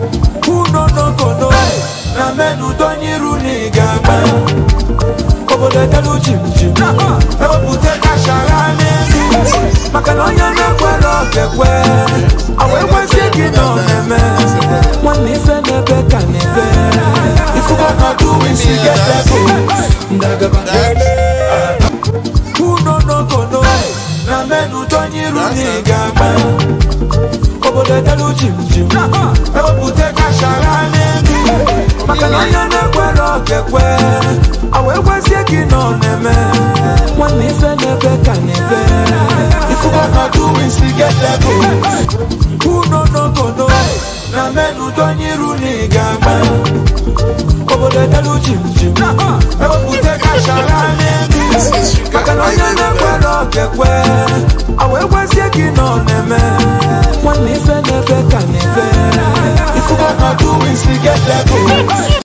unonokono na menu donyiru na ị ga-ama obodo edelu jimjim ewepụta kashara n'elu maka na onye na-ekwere okekwe awa ekwesie gị na omeme nwanne ife n'ebe ka n'ebe ifugo nọdụ isi getego ndagaba unonokono na menu donyiru na ị ga-ama obodo edelu jimjim ewepụta kashara n'elu maka na onye na-ekwere okekwe awa ekwesie gị na ọ na-eme nwanne ife n'ebe ka n'ebe ifugo nọdụ isi getego unonokono na menu donyiru na ị ga-ama obodo edelu jimjim ewepụta kashara n'elu maka na onye na-ekwere okekwe awa ekwesie gị na ọ na-eme nwanne ife n'ebe ka n'ebe ifugo nọdụ isi getego